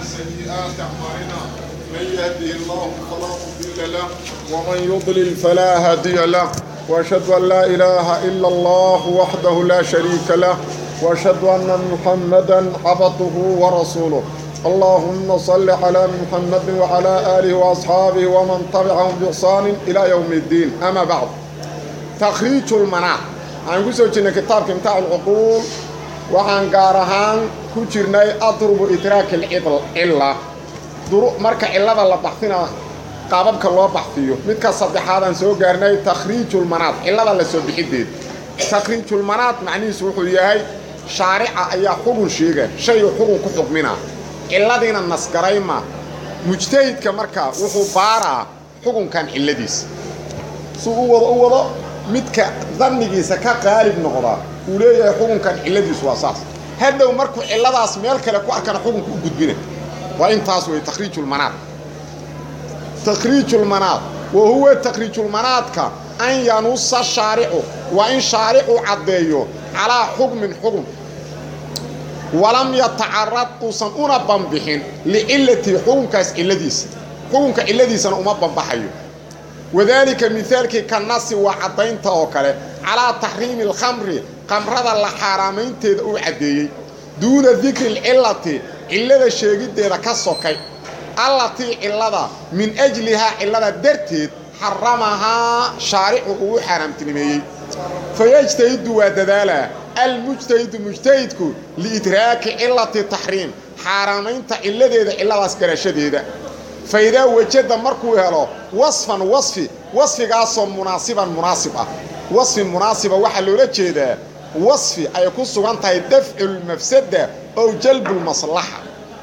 سيئات أعمالنا من يهده الله فلا مضل له ومن يضلل فلا هادي له وأشهد أن لا إله إلا الله وحده لا شريك له وأشهد أن محمدا عبده ورسوله اللهم صل على محمد وعلى آله وأصحابه ومن تبعهم بإحسان إلى يوم الدين أما بعد تخريج المناع عن قصة كتاب كمتاع العقول waxaan gaar ahaan ku jirnay adrubu idraaki alcilla marka cillada la baxsina qaababka loo baxsiyo midka saddexaadaan soo gaarnay takhriijulmanaad cillada la soo bixideed takhriijulmanaad macnihiisu wuxuu yahay shaarica ayaa xugun sheega shayu xugun ku xugminaa cilladiina nasgarayma mujtahidka marka wuxuu baaraa xugunkan cilladiisa suu u wado u wado midka dannigiisa ka qaalib noqdaa uu leeyahay xukunkan cilladiisu waa saas hadhow markuu cilladaas meel kale ku arkana xukunka u gudbina waa intaas wey takhriijulmanaad takhriijulmanaad wa huwa takhriijulmanaadka an yanusa shaaricu waa in shaaricu caddeeyo calaa xukmin xukun walam yatacarad uusan una banbixin licillatii xukunkaas cilladiisa xukunka cilladiisana uma banbaxayo wadaalika mihaalkii ka nasi waa caddaynta oo kale calaa taxriimi alkhamri qamrada la xaaraamaynteeda uu caddeeyey duuna dikri alcillati cillada sheegiddeeda ka sokay allatii cillada min ajlihaa cillada darteed xaramahaa shaaricu uu xaaraamtinimeeyey fayajtahidu waa dadaalaa almujtahidu mujtahidku liidraaki cillati taxriim xaaraamaynta cilladeeda cilladaas garashadeeda fa idaa wajada markuu helo wasfan wasfi wasfigaasoo munaasiban munaasib ah wasfi munaasiba waxaa loola jeedaa wasfi ay ku sugan tahay dafculmafsada ow jalbulmaslaxa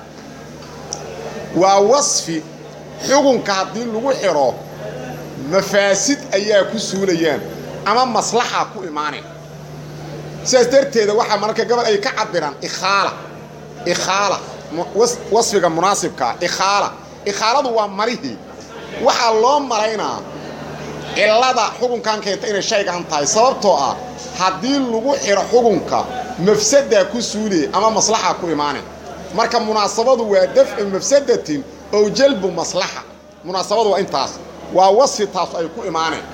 waa wasfi xugunka haddii lagu xidho mafaasid ayaa ku suulayaan ama maslaxa ku imaaneen sidaas darteeda waxaa mararka gabal ay ka cabiraan ikhaala ikhaala wasfiga munaasibkaa ikhaala ikhaaladu waa marihii waxaa loo malaynaa cillada xukunkan keenta inay shaygan tahay sababtoo ah haddii lagu xidho xukunka mafsadaa ku suuliyay ama maslaxa ku imaaneen marka munaasabadu waa dafcu mafsadatin ow jalbu maslaxa munaasabadu waa intaas waa wasfi taas ay ku imaaneen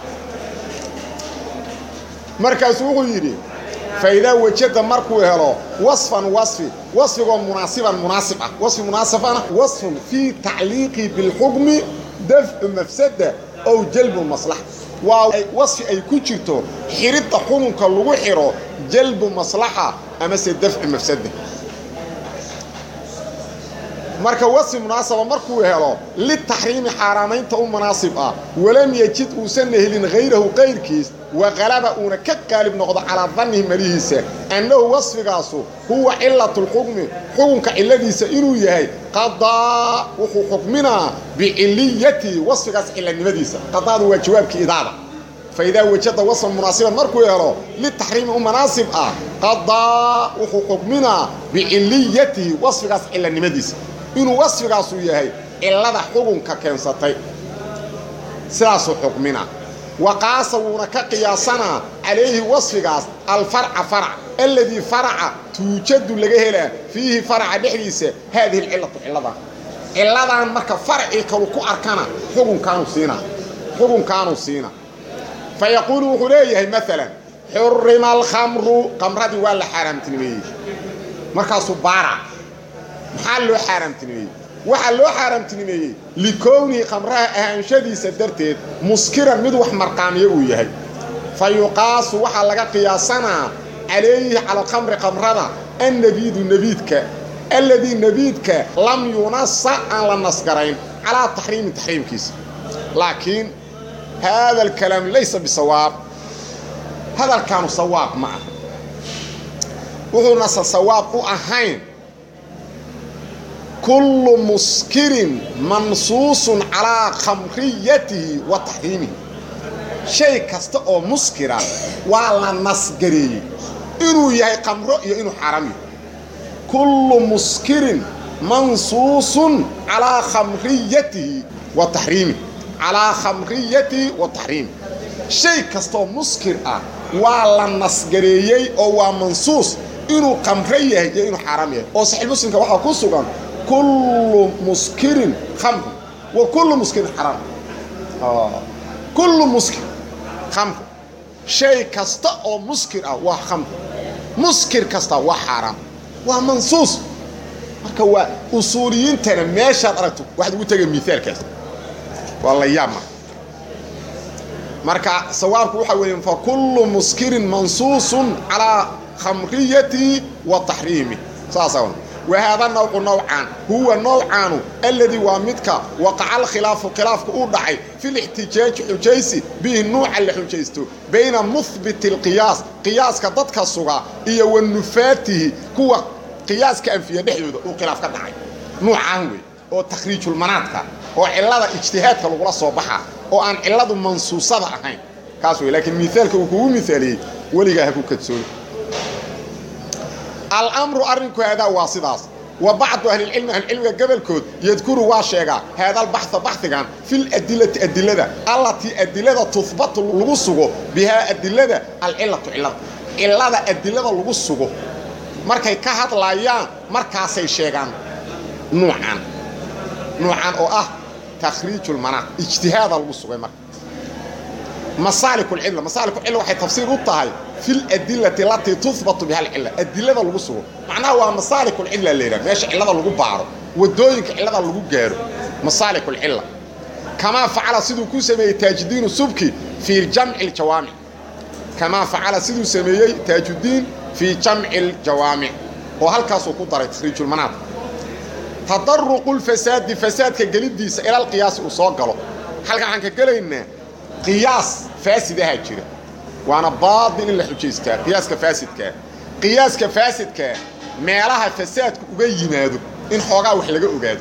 markaasu wuxuu yidhi fa idaa wajada markuu helo wasfan wasfi wasfigoo munaasiban munaasib ah wasfi munaasibana wasfun fii tacliiqi bilxukmi dafcu mafsada ow jalbu maslaxa waa wasfi ay ku jirto xidhidda xukunka lagu xidho jalbu maslaxa amase dafcu mafsada marka wasfi munaasaba markuu helo litaxriimi xaaraamaynta u munaasib ah walam yejid uusanna helin hayrahu qayrkiis waqalaba uuna ka qaalib noqdo calaa dannihi malihiisa annahu wasfigaasu huwa cilatulxukmi xukunka cilladiisa inuu yahay qadaa wuxuu xukminaa biciliyatihi wasfigaas cillanimadiisa qadaadu waa jawaabkii idaada fa idaa wajada wasfan munaasiban markuu helo litaxriimi u munaasib ah qadaa wuxuu xukminaa biciliyatihi wasfigaas cillanimadiisa inuu wasfigaasu yahay cillada xukunka keensatay sidaasuu xukmina waqaasa wuuna ka qiyaasanaa calayhi wasfigaas alfarca farac alladii faraca tuujadu laga helaa fiihi faraca dhexdiisa haadihi alcillatu cilladan cilladan marka faracii kalu ku arkana xukunkaanu siinaa xukunkaanuu siina fa yaquulu wuxuu leeyahay maalan xurima alkhamru qamradii waa la xaaraamtinimeeyey markaasuu baara maxaa loo xaaraamtinimeeyey waxaa loo xaaraamtinimeeyey likownihi khamraha ahaanshadiisa darteed muskiran mid wax marqaamiyo uu yahay fa yuqaasu waxaa laga qiyaasanaa calayhi cala alkhamri khamrada annabiidu nebiidka alladii nebiidka lam yunasa aan la nasgarayn calaa taxriimi taxriimkiisa laakiin haada alkalaam laysa bisawaab hadalkaanu sawaab ma ah wuxuunase sawaab u ahayn kullu muskirin mansuusun calaa khamriyatihi wa taxriimihi shay kasta oo muskira waa la nasgareeyey inuu yahay khamro iyo inuu xaaraam yahay kullu muskirin mansuusun calaa khamriyatihi wa taxriimihi calaa khamriyatihi wa taxriimihi shay kastaoo muskir ah waa la nasgareeyey oo waa mansuus inuu qamre yahay iyo inuu xaaraam yahay oo saxiix muslimka waxaa ku sugan kullu muskirin khamru wa kullu muskirin xaraam kullu muskir khamru shay kasta oo muskir ah waa khamru muskir kasta waa xaaraam waa mansuus marka waa usuuliyiintana meeshaad aragto waxaad ugu tegay miaalkaas waa la yaabma marka sawaabku waxaa weeye fa kullu muskirin mansuusun calaa khamriyati wa taxriimi saasa wahaada nawcu nawcan huwa nawcaanu alladii waa midka waqaca alkhilaafu khilaafku uu dhacay fi lixtijaaji xujaysi bihi nuuca la xujaysto bayna muhbiti alqiyaas qiyaaska dadka suga iyo wa nufaatihi kuwa qiyaaska anfiya dhexdooda uu khilaaf ka dhacay nuucaan wey oo takhriijulmanaadka oo cillada ijtihaadka lagula soo baxa oo aan cilladu mansuusada ahayn kaas wey laakiin miaalka uu kugu miaaliyey weligaa ha ku kadsoon alamru arrinku haadaa waa sidaas wa bacdu ahlilcilmi ahlicilmiga gobolkood yadkuru waa sheegaa haadalbaxa baxigan filadilati adilada allatii adilada tuhbatu lagu sugo bihaa adilada alcilatu cillada cillada adilada lagu sugo markay ka hadlayaan markaasay sheegaan nuucan nuucan oo ah takhriijulmanaaq ijtihaada lagu sugay marka masaalikucilla masaalikucilla waxay tafsiir u tahay fi ladilati alatii tuhbatu biha alcilla adilada lagu sugo macnaha waa masaalikulcilla la yidhaha meesha cillada lagu baaro wadooyinka cillada lagu gaaro masaalikulcilla kamaa facala siduu ku sameeyey taajudiinu subki fii jamci ljawaamic kamaa facala siduu sameeyey taajudiin fii jamci ljawaamic oo halkaasuu ku daray takhriijulmanaad tadaruqu lfasaadi fasaadka geliddiisa ilalqiyaasi uu soo galo halkan waxaan ka gelaynaa qiyaas faasidahaa jira waana baadil in la xujaystaa qiyaaska faasidkaa qiyaaska faasidkaa meelaha fasaadku uga yimaado in xoogaa wax laga ogaado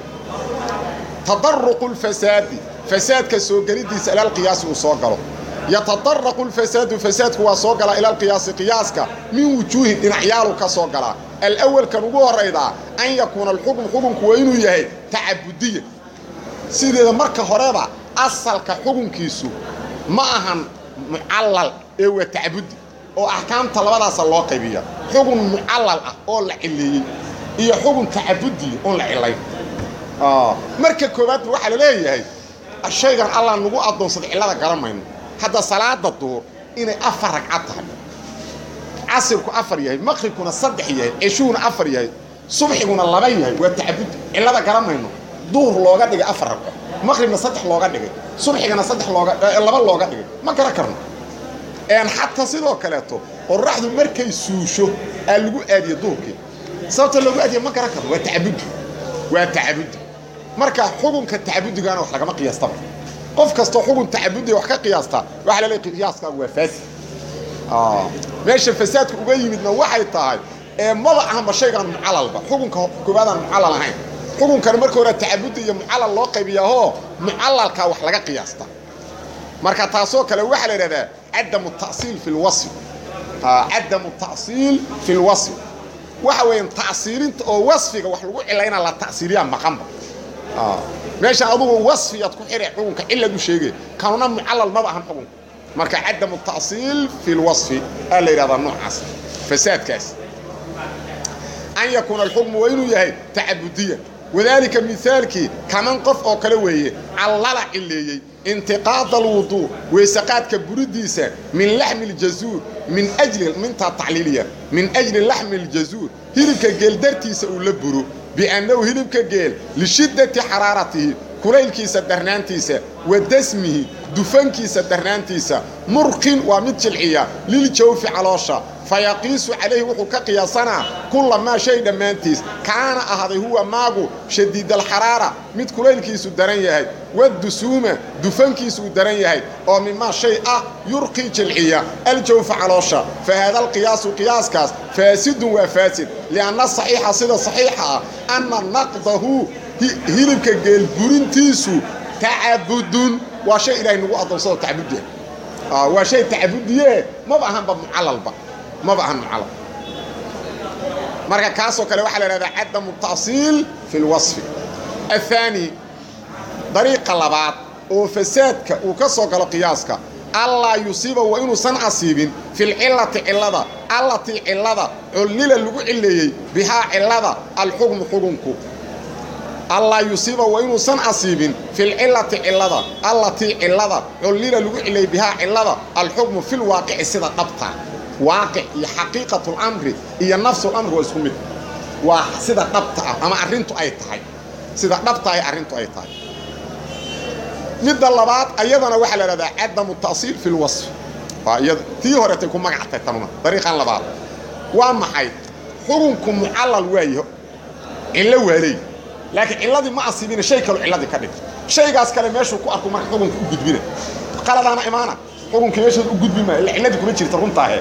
tadaruqu lfasaadi fasaadka soo geliddiisa ilalqiyaasi uu soo galo yatadaraqu lfasaadu fasaadku waa soo galaa ilalqiyaasi qiyaaska min wujuuhin dhinacyaalu ka soo galaa alawalkan ugu horaydaa an yakuuna alxukm xukunku waa inuu yahay tacabudiya sideeda marka horeba asalka xukunkiisu ma ahan mucallal ee waa tacbudi oo axkaamta labadaasa loo qaybiya xugun mucallal ah oo la cileeyey iyo xugun tacabudiya oon la cilayn marka koowaadba waxaa la leeyahay shaygan allah nagu addoonsaday cillada garan mayno hadda salaada duur inay afar ragcad tahay casirku afar yahay maqribkuna saddex yahay ceshuhuna afar yahay subxiguna laba yahay waa tacabudi cillada garan mayno duur looga dhigay afar ragco maqribna saddex looga dhigay subxigana saddex looga laba looga dhigay ma garan karno xataa sidoo kaleeto qoraxdu markay suusho aa lagu aadiye duurkii sababta loogu aadiye ma garan karno waa tacabudi waa tacabudi marka xukunka tacabudigaana wax lagama qiyaastaba qof kastoo xugun tacabudiga wax ka qiyaastaa waxa la leeyahay qiyaaskaagu waa faasid meesha fasaadka uga yimidna waxay tahay ee maba ahanba shaygan mucalalba xukunka koobaadaan mucallal ahayn xukunkana marka hore tacabudi iyo mucallal loo qaybiyaahoo mucallalkaa wax laga qiyaasta marka taasoo kale waxaa la yidhahdaa cadamu tasiil fi lwasf cadamu tasiil fi lwasf waxa weeyaan tacsiilinta oo wasfiga wax lagu cilayna la tacsiiliyaa maqanba meesha adugu wasfiyaad ku xidhay xukunka cilad u sheegay kanuna mucallal maba ahan xukunka marka cadamu tasiil fi lwasfi aa la yidhahdaa noocaas fasaadkaas an yakuuna alxukmu waa inuu yahay tacabudiya wadaalika mihaalkii kaman qof oo kale weeye callala cileeyey intiqaada alwuduu weysaqaadka buridiisa min laxmi ljazuur min ajli mintaa tacliiliya min ajli laxmi ljazuur hilibka geel dartiisa uu la buro biannahu hilibka geel lishiddati xaraaratihi kulaylkiisa darnaantiisa wa dasmihi dufankiisa darnaantiisa murqin waa mid jilciya liljawfi caloosha fayaqiisu calayhi wuxuu ka qiyaasanaa kulla maa shay dhammaantiis kaana ahaaday huwa maagu shadiidalxaraara mid kulaylkiisu daran yahay wadusuuma dufankiisu uu daran yahay oo mimaa shay ah yurqii jilciya aljawfa caloosha fa haada alqiyaasu qiyaaskaas faasidun waa faasid lianna saxiixa sida saxiixa ah anna naqdahu hilibka geelburintiisu tacabudun waa shay ilaahay nagu addoonsado tacabudiya waa shay tacabudiye maba ahanba mucalalba maba ahan mucallal marka kaasoo kale waxaa la ihahdaa cadamu tasiil fi lwasfi athaani dariiqa labaad oo fasaadka uu ka soo galo qiyaaska allaa yusiiba waa inuusan asiibin filcillati cillada allatii cillada cullila lagu cileeyey bihaa cillada alxukmu xukunku allaa yusiiba waa inuusan asiibin filcillati cillada allatii cillada cullila lagu cileeyey bihaa cillada alxukmu filwaaqici sida dhabta waaqic iyo xaqiiqatulamri iyo nafsulamri waa isku mid waa sida dhabta ah ama arrintu ay tahay sida dhabtahay arrintu ay tahay midda labaad ayadana waxaa la idhahdaa cadamu ta'siil fi lwasfi waa iyad tii horetay ku magactay tanuna dariiqan labaad waa maxay xukunku mucallal waayo cillo waaleey laakiin cilladii ma asiibina shay kaloo cilladii ka dhig shaygaas kale meeshuu ku arku marka xukunka u gudbina qaladaana imaana xukunkii meeshood u gudbi maayo illa cilladii kuma jirta runtaahe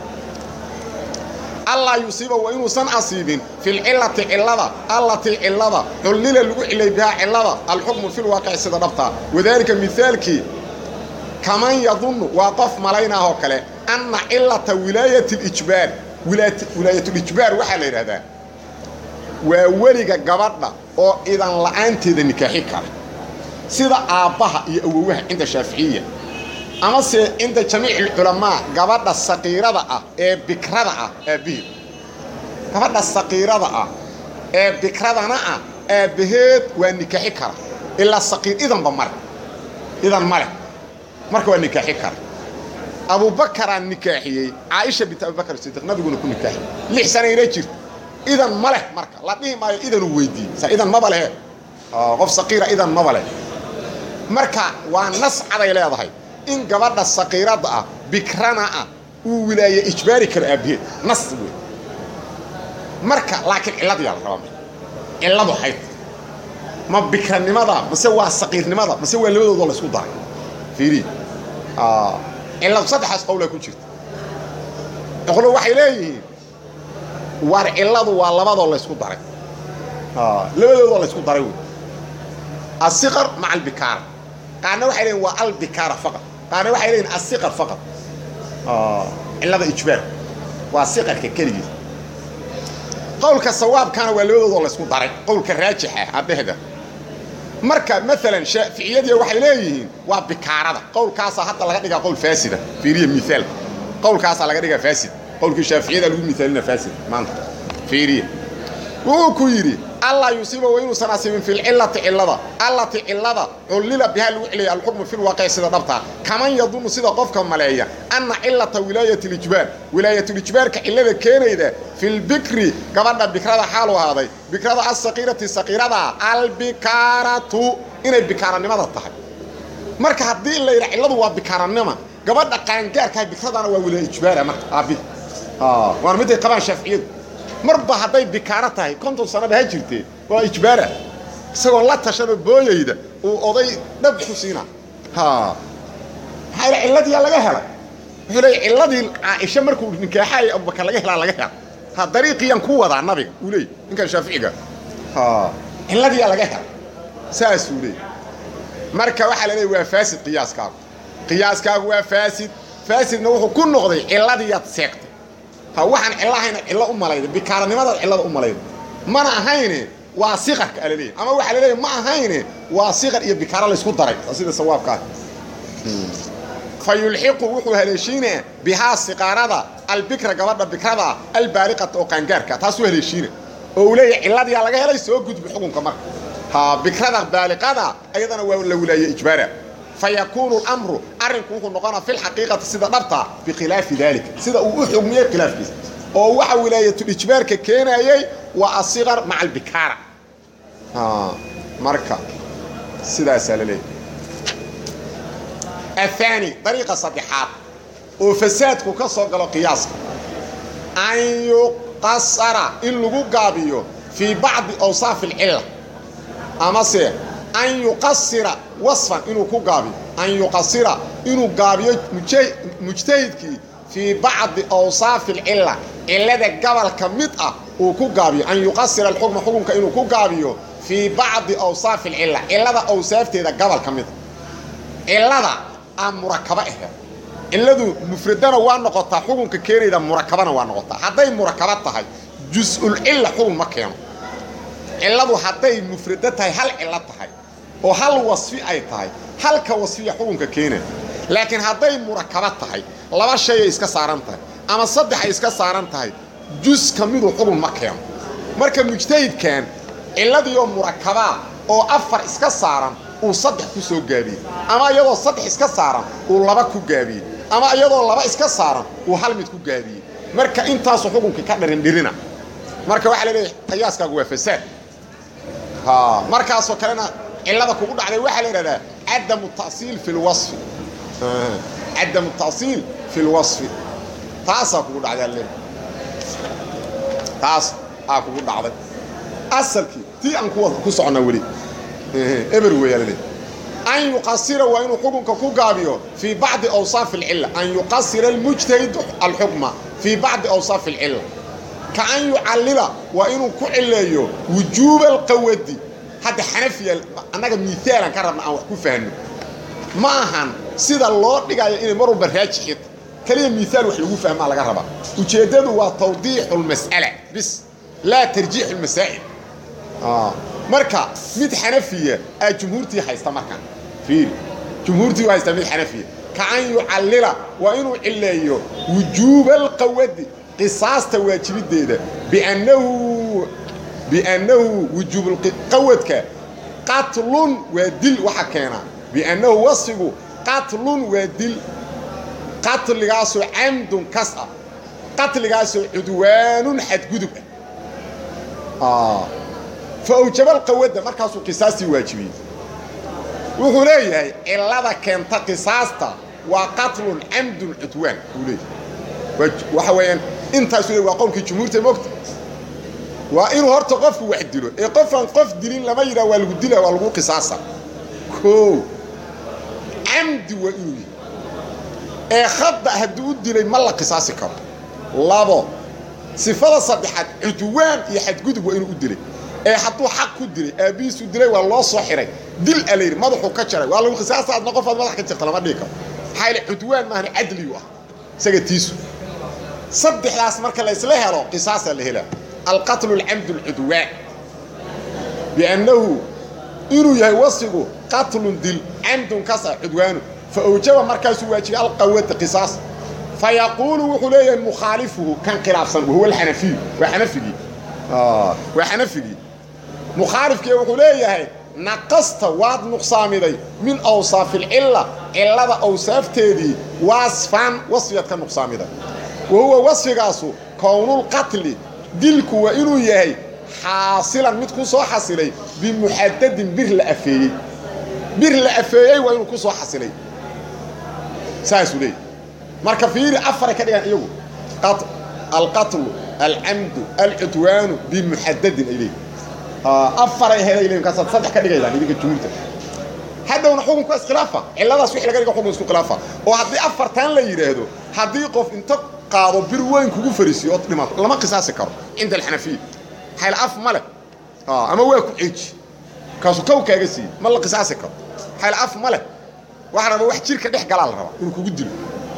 allaa yusiiba waa inuusan asiibin filcillati cillada allatii cillada cullila lagu cilay bihaa cillada alxukmu filwaaqici sida dhabtaa wadaalika mihaalkii kaman yadunnu waa qof malaynaahoo kale anna cillata wilaayati lijbaar wilaayatulijbaar waxaa la yidhahdaa waa weliga gabadha oo idan la'aanteeda nikaaxi kara sida aabbaha iyo awowaha cinda shaaficiya amase cinda jamiici alculamaa gabadha saqiirada ah ee bikrada ah aabbaheed gabadha saqiirada ah ee bikradana ah aabbaheed waa nikaaxi kara ilaa saqiir idanba male idan male marka waa nikaaxi kara abubakaraa nikaaxiyey caaisha bint abubakar sidiiq nabiguna ku nikaaxiyey lix sanayna jirta idan ma leh marka la dhihi maayo idanuu weydiiyey sa idan maba lehe qof saqiira idan maba leh marka waa nas caday leedahay in gabadha saqiirada ah bikrana ah uu wilaaye ijbaari karo aabbaheed nas wey marka laakiin cilladiyaa la rabaa marka cilladu hayd ma bikranimada mase waa saqiirnimada mase waa labadoodoo la isku daray fiiri cilladu saddexaas qowlaa ku jirta qolo waxay leeyihiin war cilladu waa labadoo la ysku daray labadoodoo la ysku daray wey asiqar maca albikaara qaarna waxay leeyihin waa albikaara faqad qaarna waxay leeyihin asiqar faqad cillada ijbaar waa siqarka keligiis qowlka sawaabkaana waa labadoodoo laysku daray qowlka raajixa addehda marka maalan shaaficiyadii waxay leeyihiin waa bikaarada qowlkaasaa hadda laga dhigaa qowl faasida fiiriya miaal qowlkaasaa laga dhigaa faasid qowlkii shaaficiyada lagu miaalina faasid maanta fiiriya wuxuu ku yidhi allaa yusiiba wa inuusan asiibin filcillati cillada allati cillada cullila bihaa lagu celiyay alxukmu filwaaqici sida dhabtaa kaman yadunnu sida qofka maleeya anna cillata wilaayati lijbaar wilaayatulijbaarka cillada keenayda filbikri gabadha bikrada xaalu ahaaday bikrada asaqiirati saqiirada albikaaratu inay bikaaranimada tahay marka haddii la yidha cilladu waa bikaaranima gabadha qaangaarkaha bikradana waa wilaayijbaara marka aabi waana miday qabaan shaaficiyadu marba hadday bikaaro tahay konton sanaba ha jirtee waa ijbaara isagoo la tashanoo booyayda uu oday dhab ku siina maxaa ila cilladiyaa laga helay wuxuu leey cilladii caaisha markuu nikaaxaaya abubakar laga helaa laga hela ha dariiqiyaan ku wadaa nabiga uu leey ninkan shaaficiga cilladiyaa laga helay saasuu leey marka waxaa la leey waa faasid qiyaaskaagu qiyaaskaagu waa faasid faasidna wuxuu ku noqday cilladiyaad seegtay ha waxaan cillahayna cillo u malayda bikaaranimadaad cillada u malayda mana ahayne waa siqarka alaleeyahy ama waxaa la leeyahy ma ahayne waa siqar iyo bikaaro laysku daray sida sawaabka ah fa yulxiqu wuxuu haleeshiinaa bihaa siqaarada albikra gabadha bikrada albaaliqata oo qaangaarka taasuu haleeshiina oo uu leeyahay cilladiyaa laga helay soo gudbi xukunka marka ha bikrada baaliqada ayadana waa la wilaaye ijbaara fayakuunu اlamru arrinku wuxuu noqonaa fi lxaqiiqati sida dhabta bikhilaafi dalika sida uu u xugmiyey khilaafkiisa oo waxa wilaayatulijbaarka keenayey waa asiqar maca albikaara marka sidaasaa la leeyahy aلثaani dariiqa saddexaad oo fasaadku ka soo galo qiyaaska an yuqasara in lagu gaabiyo fii bacdi awsaafi اlcila amase an yuqasira wasfan inuu ku gaabiyo an yuqasira inuu gaabiyo mujtahidkii fii bacdi awsaafi alcilla cillada gabalka mid ah uu ku gaabiyo an yuqasira alxukma xukunka inuu ku gaabiyo fii bacdi awsaafi alcilla cillada awsaafteeda gabalka mid ah cillada aan murakabo aheed cilladu mufradana waa noqotaa xukunka keenayda murakabana waa noqotaa hadday murakabo tahay jus-ulcilla xukun ma keeno cilladu hadday mufrado tahay hal cillo tahay oo hal wasfi ay tahay halka wasfiya xukunka keena laakiin hadday murakaba tahay laba shay ay iska saaran tahay ama saddex ay iska saaran tahay jus ka midu xugun ma keeno marka mujtahidkan cilladiioo murakabaa oo afar iska saaran uu saddex ku soo gaabiyey ama iyadoo saddex iska saaran uu laba ku gaabiyey ama iyadoo laba iska saaran uu hal mid ku gaabiyey marka intaasu xukunkii ka dharindhirina marka waxaa la leeyahay qiyaaskaagu waa fasaad markaasoo kalena cillada kugu dhacday waxaa la idhahdaa cadamu tasiil fi lwasfi cadamu tasiil fi lwasfi taasaa kugu dhacday alle taas aa kugu dhacday asalkii tii aan ku soconnaa weli eber weeyaa la leeyahay an yuqasira waa inuu xukunka ku gaabiyo fii bacdi awsaaf alcilla an yuqasira almujtahidu alxukma fii bacdi awsaaf alcilla ka an yucallila waa inuu ku cileeyo wujuuba alqawadi hadda xanafiya annaga miaalan ka rabna aan wax ku fahno ma ahan sida loo dhigayo inay mar walba raajixid keliya miaal wax lagu fahmaa laga rabaa ujeeddadu waa tawdiixu lmas'ala bis laa tarjiixu lmasaa'il marka mid xanafiya aa jumhuurtii haysta markaan fiiri jumhuurtii u haysta mid xanafiya ka an yucallila waa inuu cileeyo wujuuba alqawadi qisaasta waajibideeda biannahu biannahu wujuubulqawadka qatlun waa dil waxa keena biannahu wasfigu qatlun waa dil qatligaasoo camdun kas ah qatligaasoo cudwaanun xadgudub ah fa awjaba alqawadda markaasuu qisaastii waajibiyey wuxuu leeyahay cillada keenta qisaasta waa qatlun camdun cudwaan buu leeyahay waxa weeyaan intaasu le waa qowlkii jumhuurta mogta waa inuu horta qofku wax dilo ee qofaan qof dilin lama yidhaha waa lagu dila waa lagu qisaasa koo camdi waa inuu yahay ee khadda hadduu u dilay ma la qisaasi karo labo sifada saddexaad cudwaan iyo xadgudub waa inuu u dilay ee hadduu xaq ku dilay aabbihiisuu dilay waa loo soo xiray dil a layidhi madaxuu ka jaray waa lagu qisaasta adna qofaad madax ka jirta lama dhihi karo maxaa yaele cudwaan maahana cadliyu ah isaga tiisu saddexdaas marka la isla helo qisaasaa la helaa alqatlu alcamdu alcudwaan biannahu inuu yahay wasfigu qatlun dil camdun kasa cudwaanu fa awjaba markaasuu waajibay alqawada qisaas fa yaquulu wuxuu leeyahay mukhaalifuhu kan khilaafsan wahuwa alxanafiyu waa xanafigii waa xanafigii mukhaalifkii wuxuu leeyahay naqasta waad nuqsaamiday min awsaafi alcilla cillada awsaafteedii wasfan wasfigaad ka nuqsaamiday wa huwa wasfigaasu kownulqatli dilku waa inuu yahay xaasilan mid ku soo xasilay bimuxadadin bir la afeeyey bir la afeeyey waa inuu ku soo xasilay saasuu leeyahy marka fiiri afaray ka dhigaan iyagu alqatlu alcamdu alcudwaanu bimuxadadin ay leeyihin afaray helay leeyihin kaasaad saddex ka dhigaydaan idinka jumhuurta haddowna xukunku iskhilaafa cilladaas wixii laga dhiga xukun isku khilaafa oo haddii afartan la yidhaahdo haddii qof inta qaado bir weyn kugu fariisiyo ood dhimato lama qisaasi karo cinda alxanafiya xayl af ma leh ama waa ku ceeji kaasuu kow kaaga siiyey ma la qisaasi karo xayl af ma leh waxa raba wax jirka dhex galaa la rabaa inuu kugu dilo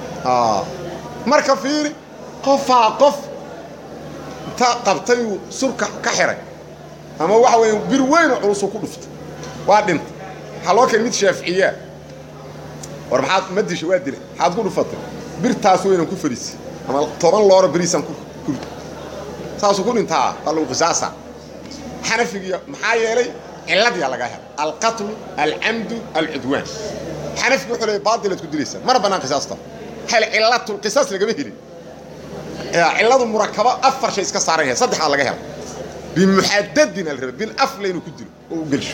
marka fiiri qofaa qof inta qabtayuu surka ka xiray ama waxa weya bir weynoo culusuu ku dhuftay waa dhintay waxaa loo keen mid shaaficiyaa war maxaad ma disha waa dilay maxaad ku dhufatay birtaas weynan ku fariisay ama toban looro beriisaan ku saasuu ku dhintaa waa lagu qisaasa xanafigiya maxaa yeelay cilladiyaa lagaa hela alqatlu alcamdu alcudwaan xanafigi wuxuu leey baadilaad ku dilaysaa mana bannaan qisaasta hel cillatul qisaas lagama helin cilladu murakabo afar shay iska saaran yahay saddexdaa laga hela bimuxadadin al raba bil afle inuu ku dilo oo u gelsho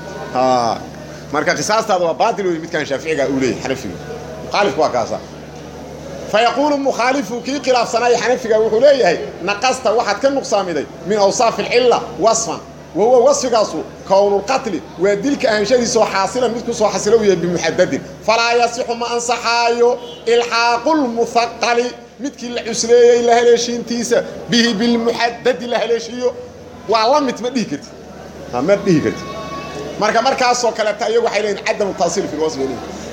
marka qisaastaada waa baatil wey midkaan shaaficiga uu leeyahy xanafiga mukhaalifku waa kaasa fayaquulu mukhaalifu kii khilaafsanaya xanafiga wuxuu leeyahay naqasta waxaad ka nuqsaamiday min awsaafi alcilla wasfan wa huwa wasfigaasu kownulqatli waa dilka ahanshadiisoo xaasilan mid ku soo xasilo u yahay bimuxadadin falaa yasixu ma ansaxaayo ilxaaqulmuhaqali midkii la cusleeyey la haleeshiintiisa bihi bilmuxadadi la haleeshiiyo waa la mid ma dhihi kartid ma dhihi kartid marka markaasoo kaleeta iyagu waxay leeyihin cadamu taasiil fi lwasfi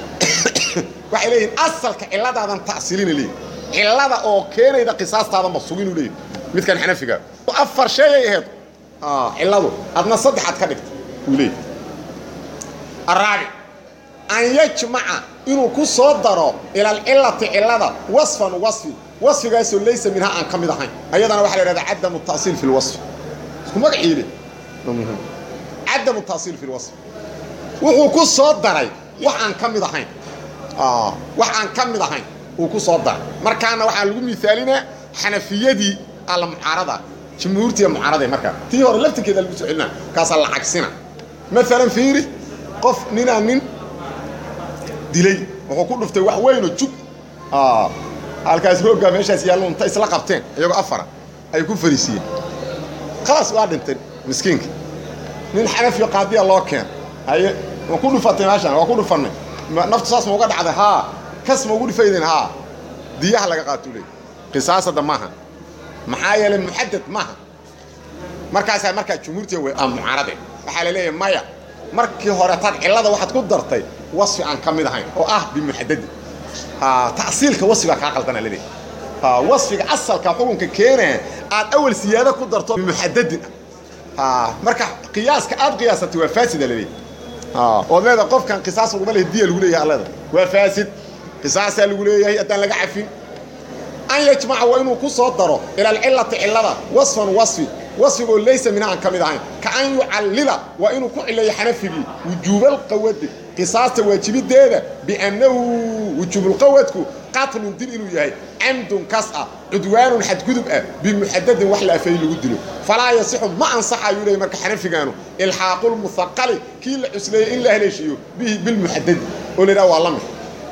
waxay leeyihin asalka cilladaadan ta'siilina leeyihin cillada oo keenayda qisaastaadan ba suginu leeyihin midkan xanafiga afar sheegay ahayd cilladu adna saddexaad ka dhigta uu leeyahy araabic an yajmaca inuu ku soo daro ila alcilati cilada wasfan wasfi wasfigaasoo laysa minhaa aan ka mid ahayn ayadana waxaa la yidhahdaa cadamu tasiil fi lwasfi isku magaciile cadamu tasiil fi lwasfi wuxuu ku soo daray wax aan ka mid ahayn wax aan ka mid ahayn uu ku soo daray markaana waxaa lagu miaalinaa xanafiyadii alla mucaarada jumhuurtiiya mucaarada markaa tii hore laftirkeeda lagu soo celina kaasaa la cagsina maalan fiiri qof ninaa nin dilay wuxuu ku dhuftay wax weynoo jug halkaas rooggaa meeshaas yaallo inta isla qabteen iyagoo afara ay ku fariisiiyeen khalaas waa dhintay miskiinka nin xanafiyo qaadiya loo keen haye ma ku dhufatay meeshaan waa ku dhufannay naftu saas ma uga dhacday haa kas ma ugu dhufaydeen haa diyaha laga qaatuu leey qisaasada maaha maxaa yeelay muxadad maaha markaasaa markaa jumhuurtiga way mucaarade waxaa la leeyahay maya markii hore taad cillada waxaad ku dartay wasfi aan ka mid ahayn oo ah bimuxadadi tasiilka wasfigaa kaa qaldana laleeyahy wasfiga asalka xukunka keenaya aad awal siyaado ku darto bimuxadadin ah marka qiyaaska aad qiyaasatay waa faasida laleeyahy ood leeda qofkan qisaas laguma lehe diya lagu leeyahay alleda waa faasid qisaasaa lagu leeyahay haddaan laga cafin an yajmaca waa inuu ku soo daro ila alcilati cillada wasfan wasfi wasfigoo laysa mina aan ka mid ahayn ka an yucallila waa inuu ku cileeyo xanafigii wujuubalqawadi qisaasta waajibideeda biannahu wujuubulqawadku qatlun dil inuu yahay camdun kas ah cudwaanun xadgudub ah bimuxadadin wax la afeey lagu dilo falaa yasixu ma ansaxayuu leeyay marka xanafigaanu ilxaaqulmuhaqali kii la cusleeyey in la haleeshiiyo bihi bilmuxadadi oo la yidhaha waa la mid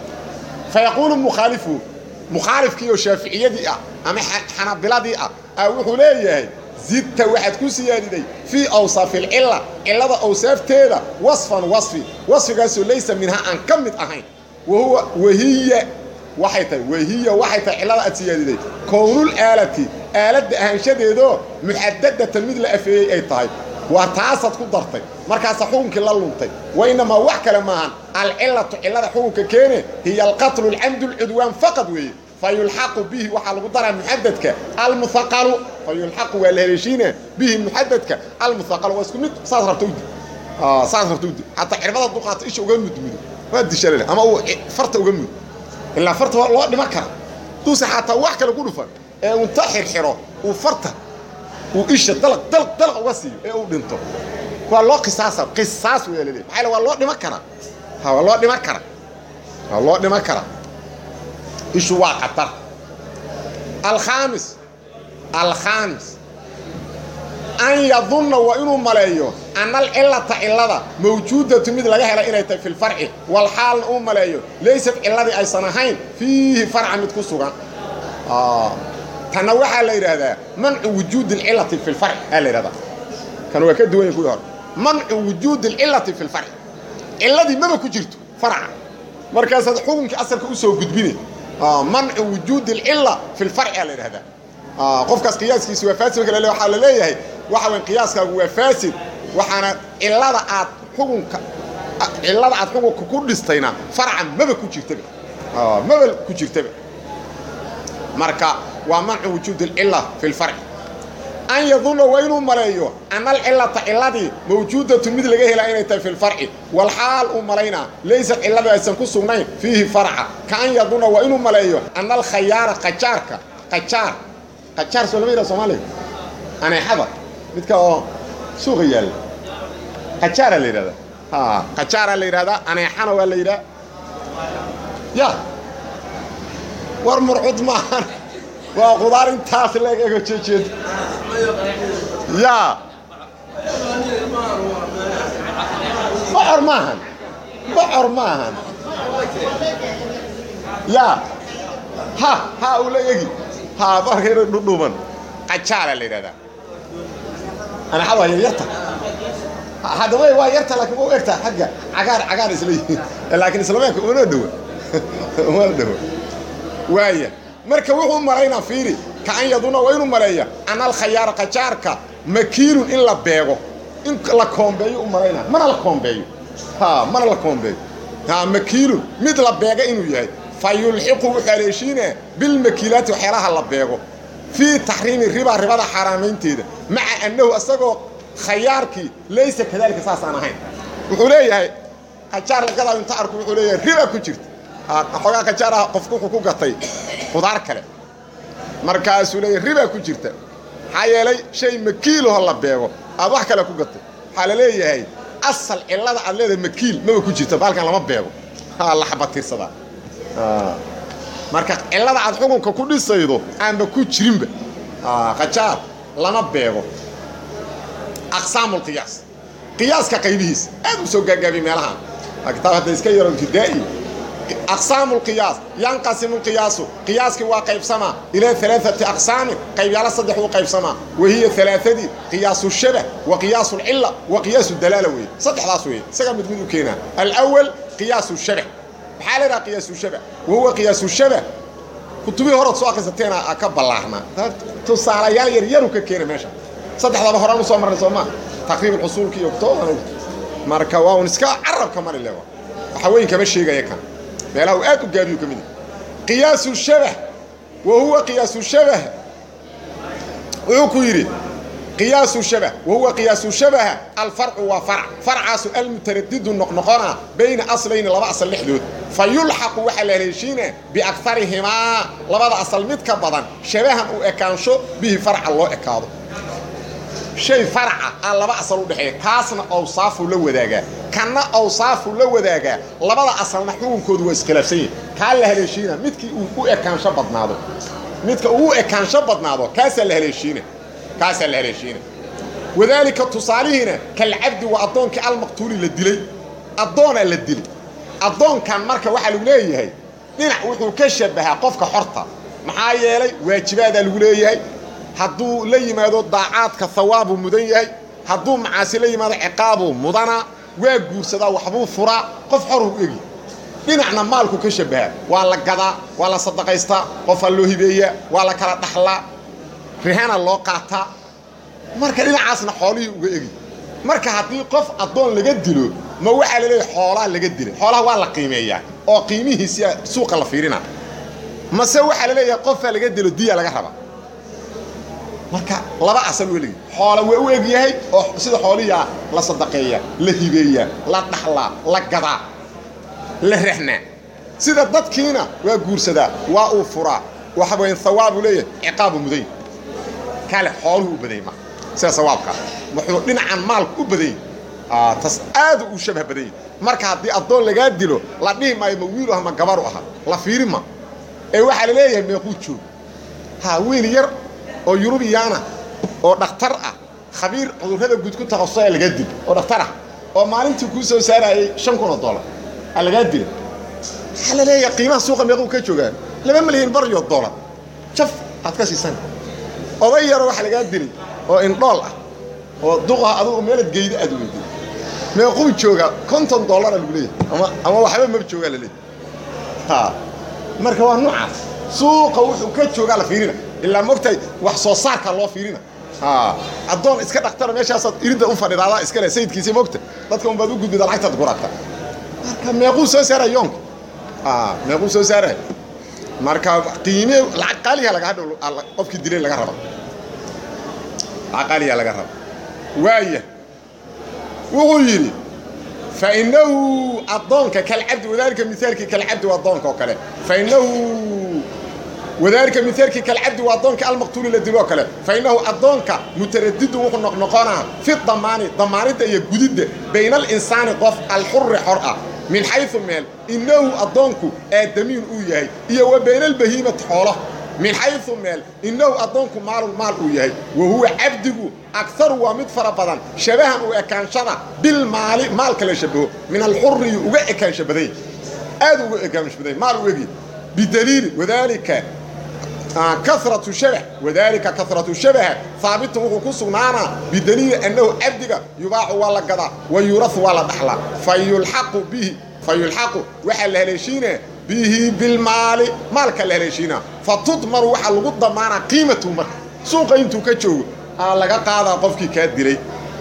fa yaquulu mukhaalifu mukhaalifkii oo shaaficiyadii ah ama xanabiladii ah a wuxuu leeyahay zidta waxaad ku siyaadiday fii awsaafi alcilla cillada awsaafteeda wasfan wasfi wasfigaasoo laysa minhaa aan ka mid ahayn wahuwa wahiya waxay tahay wahiya waxay tahay cillada aad siyaadiday kownul aalati aaladda ahaanshadeedoo muxadadatan mid la afeeyey ay tahay waa taasaad ku dartay markaasa xukunkii la luntay wa inamaa wax kale maahan alcillatu cillada xukunka keene hiya alqatlu alcamdu alcudwaan faqad weeye fa yulxaqu bihi waxaa lagu daraa muxadadka almuhaqalu fa yulxaqu waa la haleeshiina bihi muxadadka almuhaqalu waa isku mid saas rabta udi saas rabta udi xataa cirbada duqaata isha uga mudmudo waa dishalale ama uu farta uga mudo ilaa farta waa loo dhiman kara duuse xataa wax kale ku dhufan ee unta xirxiro uu farta uu isha dalaq dalaq dalaq uga siiyo ee uu dhinto waa loo qisaasa qisaas weya laleeyahy maxaa la waa loo dhiman karaa ha waa loo dhiman karaa waa loo dhiman karaa ishu waa khatar alkhaamis alkhaamis an yadunna waa inuu maleeyo ana alcillata cillada mawjuudatu mid laga hela inay tahay fi lfarci walxaalna uu maleeyo laysad cilladii aysan ahayn fiihi farca mid ku sugan tanna waxaa la yidhaahdaa mancu wujuudi alcillati fi lfarci aa la yidhahdaa kan waa ka duwanya kuwii hore mancu wujuudi alcillati fi lfarci cilladii maba ku jirto farca markaasaad xukunkii asalka u soo gudbine mancu wujuudi alcilla fi lfarci aa la yidhahdaa qofkaas qiyaaskiisi waa faasid marka waxaa la leeyahay waxa weyn qiyaaskaagu waa faasid waxaana cillada aad xukunka cillada aad xukunka ku dhistayna farca maba ku jirtaba maba ku jirtaba marka waa mancu wujuudi alcilla fi lfarci an yadunna waa inuu maleeyo ana alcillata cilladii mawjuudatu mid laga helaa inay tahay fi lfarci walxaal uu malaynaa laysad cilladii aysan ku sugnayn fiihi farca ka an yadunna waa inuu maleeyo ana alkhayaara qajaarka qajaar qajaar soo lama yidhaha soomaaliga aneexada midka oo suuqa yaalla qajaaraa la yidhahdaa ha qajaaraa la yidhahdaa aneexana waa la yidhaha ya war murcud maahan waa qudaar intaas leeg ego jeejeed ya bocor maahan bocor maahan ya ha ha uu la egi ha barkayna dhudhuuban qajaala la yidhahdaa anaxada waa yaryarta haddaba waa yarta laakiin u egta xagga cagaar cagaar isla yihiin laakiin islameeka una dhowa uma dhowa waaya marka wuxuu malaynaa fiiri ka an yaduna waa inuu maleeya ana alkhayaara qajaarka makiinun in la beego in la koombeeyo u malaynaa mana la koombeeyo ha mana la koombeeyo ha makiinun mid la beega inuu yahay fa yulxiqu wuxuu haleeshiinaa bilmakiilaati waxyaalaha la beego fii taxriimi riba ribada xaaraamaynteeda maca annahu isagoo khayaarkii laysa kadalika saas aan ahayn wuxuu leeyahay qajaar lagadaa inta arku wuxuu leeyahay riba ku jirta xoogaa qajaaraha qofku wuxuu ku gatay qudaar kale markaasuu leeyahy ribaa ku jirta maxaa yeelay shay makiilaho la beego aad wax kale ku gatay waxaa la leeyahay asal cillada aad leedahay makiil maba ku jirta baalkan lama beego la xabatirsadaa marka cillada aad xukunka ku dhisaydo aanba ku jirinba qajaar lama beego aqsaamulqiyaas qiyaaska qaybihiisa aad u soo gaagaabiy meelahaan kitaab hadda iska yaro ibtidaa'i aqsaamu lqiyaas yanqasimu lqiyaasu qiyaaskii waa qaybsamaa ilaa alaaati aqsaamin qaybyaalo saddex uu qaybsamaa wa hiya alaaadii qiyaasu shabah wa qiyaasu lcilla wa qiyaasu dalaala weeye saddexdaas weeye isagaa mid mid u keenaa alawal qiyaasu shabah maxaa la idhaha qiyaasu shabah wa huwa qiyaasu shabah kutubihii horaad soo akrisateena ka ballaarnaa tusaalayaal yar yaru ka keena meesha saddexdaba horaan u soo marnay soo maa taqriib usuulka iyo kutooban marka waa un iska carabka mari le waxaweyn kama sheegaya kan meelaha uu aad u gaabiyu ka mid qiyaasu shabah wa huwa qiyaasu shabah wuxuu ku yidhi qiyaasu shabah wa huwa qiyaasu shabaha alfarcu waa farc farcaasu almutaradidu noqnoqona bayna aslayni laba asal dhexdood fa yulxaqu waxaa la haleeshiina biakarihimaa labada asal mid ka badan shabahan u ekaansho bihi farca loo ekaado shay farca aa laba asal u dhexeeya kaasna awsaafuu la wadaagaa kanna awsaafuu la wadaagaa labada asalna xukunkoodu waa iskhilaafsan yihin kaa la haleeshiina midkii uu u ekaansho badnaado midka uu u ekaansho badnaado kaasaa la haleeshiina kaasaa la haleeshiina wadaalika tusaalihiina kalcabdi waa addoonkii almaqtuuli la dilay addoonaa la dilay addoonkan marka waxaa lagu leeyahay dhinac wuxuu ka shabahaa qofka xorta maxaa yeelay waajibaadaa lagu leeyahay hadduu la yimaado daacaadka hawaabuu mudan yahay hadduu macaasi la yimaado ciqaabuu mudana waa guursadaa waxbuu furaa qof xoruu egi dhinacna maalku ka shabahaa waa la gadaa waa la sadaqaystaa qofaa loo hibeeyaa waa la kala dhaxlaa rihana loo qaataa marka dhinacaasna xoolihii uga egi marka haddii qof addoon laga dilo ma waxaa la leeyahay xoolaa laga dilay xoolaha waa la qiimeeyaa oo qiimihiisia suuqa la fiirina mase waxaa la leeyahay qofaa laga dilo diya laga raba marka laba asal weligi xoola waa u egyahay oo sida xoolihiia la sadaqeeya la hibeeyaa la dhaxlaa la gadaa la rahnaa sida dadkiina waa guursadaa waa uu furaa waxa weyn hawaabuu leeyahay ciqaabu muday kale xooluhu u badany ma sida sawaabkaa wuxuu dhinacan maalku u badany tas aadu u shabah badany marka haddii addoon lagaa dilo la dhihi maayo ma wiilu ah ma gabaru aha la fiiri ma ee waxaa la leeyahay meequu joog ha wiil yar oo yurubiyaana oo dhakhtar ah khabiir cudurrada guud ku takhasusaya lagaa dil oo dhakhtar ah oo maalintii kuu soo saarayay shan kun oo dollar aa lagaa dila waxaa la leeyahay qiimaha suuqa meequu ka joogaa laba milyan baryo dollar jaf aad ka siisan oday yaroo waxa lagaa dilay oo indhool ah oo duqah adugu meelad geyda aad weyday meequu joogaa konton dollara lagu leeyahay ama ama waxba maba joogaa la leeyahay ha marka waa noocaas suuqa wuxuu ka joogaa la fiirina ilaa mogtahay wax soo saarka loo fiirina addoon iska dhaktara meeshaasaad iridda u fadhidaadaa iskale sayidkiisii mogta dadka unbaad u gudbida lacagtaad gurata marka meequu soo saaray yoonka meequu soo saaray marka qiime lacag qaaliha laga hadhow qofkii dilay laga raba lacag qaaliha laga raba waaya wuxuu yidhi fainahu addoonka kalcabdi wadaalika mihaalkii kalcabdi waa addoonka oo kale fainahu wadaalika mihaalkii kalcabdi waa addoonka almaqtuuli la diloo kale fainahu addoonka mutaradidun wuxuu noqnoqonaa fi damaani damaanidda iyo gudidda bayna alinsaani qof alxuri xor ah min xayu meel inahu addoonku aadamiin uu yahay iyo wa bayna albahiimati xoolo min xayu meel inahu addoonku maalun maal uu yahay wa huwa cabdigu agaru waa mid fara badan shabahan u ekaanshada bilmaali maalka la shabaho min alxuriyu uga ekaansha badany aad uga ekaansha badany maal u egi bidaliili wadaalika karatu shabah wadaalika karatu shabaha haabitun wuxuu ku sugnaanaa bidaliili annahu cabdiga yubaacu waa la gadaa wa yurahu waa la dhaxlaa fa yulxaqu bihi fa yulxaqu waxaa la haleeshiinaa bihi bilmaali maalka la haleeshiinaa fa tudmaru waxaa lagu damaanaa qiimatu marka suuqa intuu ka joogo aa laga qaadaa qofkii kaa dilay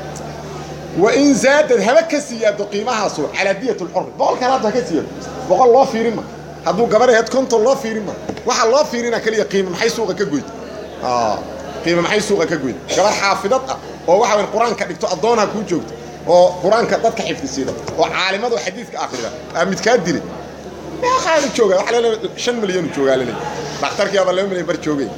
wa in zaadad haba ka siyaado qiimahaasu calaa diyat lxuri boqolkaan hadda ha ka siyaado boqol loo fiirin ma hadduu gabar aheed konton loo fiirin ma waxaa loo fiirina keliya qiima maxay suuqa ka goyd qiima maxay suuqa ka goyd gabar xaafidad ah oo waxa weyn qur-aanka dhigto addoonha kuu joogto oo qur-aanka dadka xifdisiida oo caalimadu xadiidka akhrida aa midkaa dilay meeqa meeqaanu jooga waxa leedahay shan milyanu joogaa laleeyahay dhakhtarkii aba laba milyan bar joogay